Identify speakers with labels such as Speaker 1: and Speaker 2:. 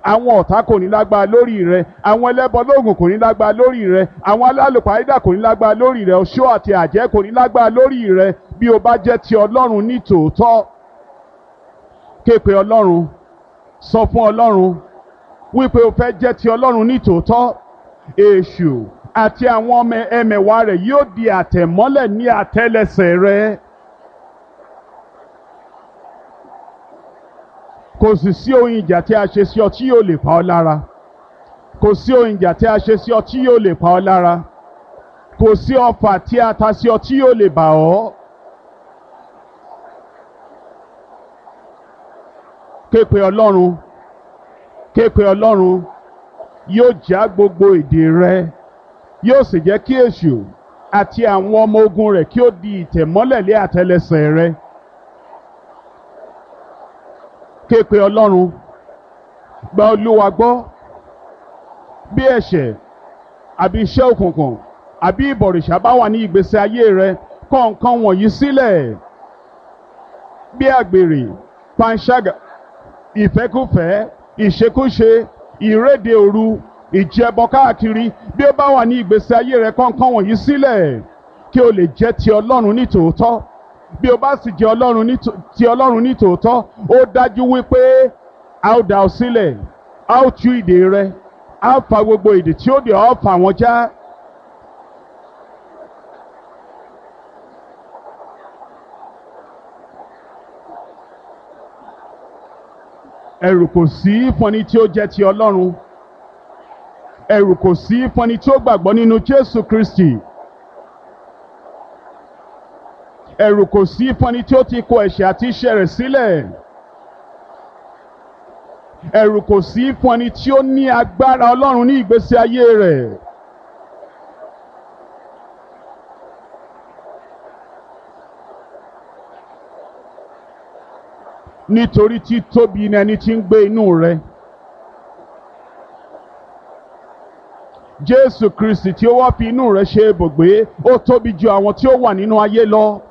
Speaker 1: àwọn ọ̀tá kò ní lágbára lórí rẹ àwọn ẹlẹ́bọ lóògùn kò ní lágbára lórí rẹ àwọn alálùpàídà kò ní lágbára lórí rẹ oṣó àti àjẹ́ kò ní lágbára lórí rẹ bí o bá jẹ́ ti ọlọ́run ní tòótọ́ képe ọlọ́run sọ fún ọlọ́run wípé o fẹ́ jẹ́ ti ọlọ́run ní tòótọ́ èṣù àti àwọn ọmọ ẹmẹ̀wà rẹ̀ yóò di àtẹ̀mọ́lẹ̀ ní àtẹ́lẹsẹ̀ rẹ. kò sì sí ohun ìjà tí a ṣe sí ọ tí yóò lè pa ọ́ lára kò sí ohun ìjà tí a ṣe sí ọ tí yóò lè pa ọ́ lára kò sí ọfà tí a ta sí ọ tí yóò lè bà ọ́. képe ọlọ́run képe ọlọ́run yóò já gbogbo èdè rẹ yóò sì jẹ́ kí èṣù àti àwọn ọmọ ogun rẹ̀ kí ó di ìtẹ̀mọ́lẹ̀ lé àtẹ́lẹsẹ̀ rẹ. képe ọlọ́run gba olúwa gbọ́ bí ẹ̀ṣẹ̀ àbí iṣẹ́ òkùnkùn àbí ìbọ̀rìṣà bá wà ní ìgbésí ayé rẹ kọ̀ nǹkan wọ̀nyí sílẹ̀ bí àgbèrè panṣágà ìfẹ́kùfẹ́ ìṣekúṣe ìréde òru ìjẹbọ káàkiri bí ó bá wà ní ìgbésí ayé rẹ kọ̀ nǹkan wọ̀nyí sílẹ̀ kí o lè jẹ́ ti ọlọ́run ní tòótọ́ bí o bá sì jẹ́ ọlọ́run ní ti ọlọ́run ní tòótọ́ ó dájú wípé a ó dá ọ sílẹ̀ a ó tú ìdè rẹ a ó fa gbogbo ìdè tí ó dè ọ́ fà wọ́n já. ẹ̀rù kò sí fún ẹni tí ó jẹ́ ti ọlọ́run ẹ̀rù kò sí fún ẹni tí ó gbàgbọ́ nínú Jésù Kristi. ẹ̀rù kò sí fún ẹni tí ó ti kọ ẹ̀ṣẹ̀ àti iṣẹ́ rẹ̀ sílẹ̀. ẹ̀rù kò sí fún ẹni tí ó ní agbára Ọlọ́run ní ìgbésí ayé rẹ̀. nítorí tí tóbi ni ẹni tí ń gbé inú rẹ̀. Jésù Kristi tí ó wá fi inú rẹ̀ ṣe ibùgbé ó tóbi ju àwọn tí ó wà nínú ayé lọ.